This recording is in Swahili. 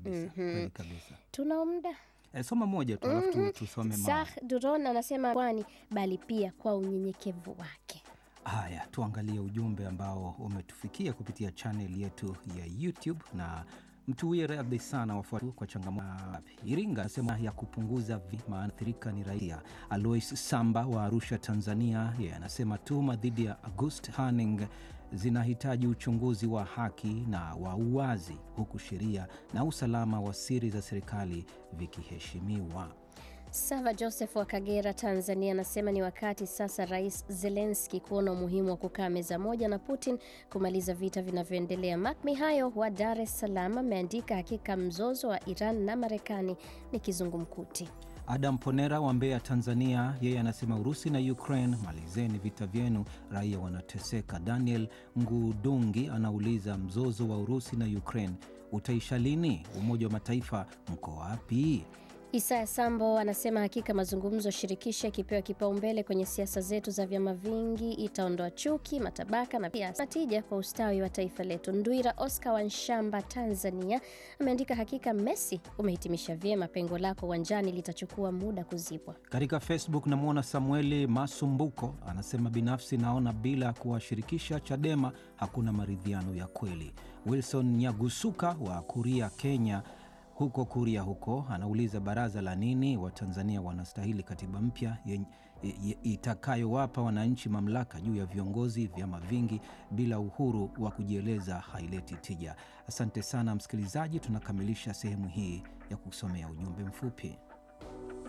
kabisa, kweli kabisa. Tuna muda E, soma moja tu alafu tu- tusome ma Sah Duron anasema kwani bali pia kwa unyenyekevu wake. Haya, tuangalie ujumbe ambao umetufikia kupitia chaneli yetu ya YouTube na mtuwie radhi sana wafuatu kwa changamoto Iringa anasema ya kupunguza vi- maathirika ni raia. Alois Samba wa Arusha, Tanzania, yeye anasema tuhuma dhidi ya August Hanning zinahitaji uchunguzi wa haki na wa uwazi, huku sheria na usalama wa siri za serikali vikiheshimiwa. Sava Joseph wa Kagera, Tanzania anasema ni wakati sasa Rais Zelenski kuona umuhimu wa kukaa meza moja na Putin kumaliza vita vinavyoendelea. Mak Mihayo wa Dar es Salaam ameandika hakika mzozo wa Iran na Marekani ni kizungumkuti. Adam Ponera wa Mbeya, Tanzania, yeye anasema Urusi na Ukraine, malizeni vita vyenu, raia wanateseka. Daniel Ngudungi anauliza mzozo wa Urusi na Ukraine utaisha lini? Umoja wa Mataifa mko wapi? Isaya Sambo anasema hakika mazungumzo shirikishi yakipewa kipaumbele kwenye siasa zetu za vyama vingi itaondoa chuki, matabaka na pia natija kwa ustawi wa taifa letu. Ndwira Oscar wa Nshamba, Tanzania ameandika hakika Messi umehitimisha vyema, pengo lako uwanjani litachukua muda kuzibwa. Katika Facebook namwona Samueli Masumbuko anasema binafsi naona bila kuwashirikisha Chadema hakuna maridhiano ya kweli. Wilson Nyagusuka wa Kuria, Kenya huko Kuria huko anauliza baraza la nini? Watanzania wanastahili katiba mpya yenye- ye- itakayowapa wananchi mamlaka juu ya viongozi. Vyama vingi bila uhuru wa kujieleza haileti tija. Asante sana msikilizaji, tunakamilisha sehemu hii ya kusomea ujumbe mfupi.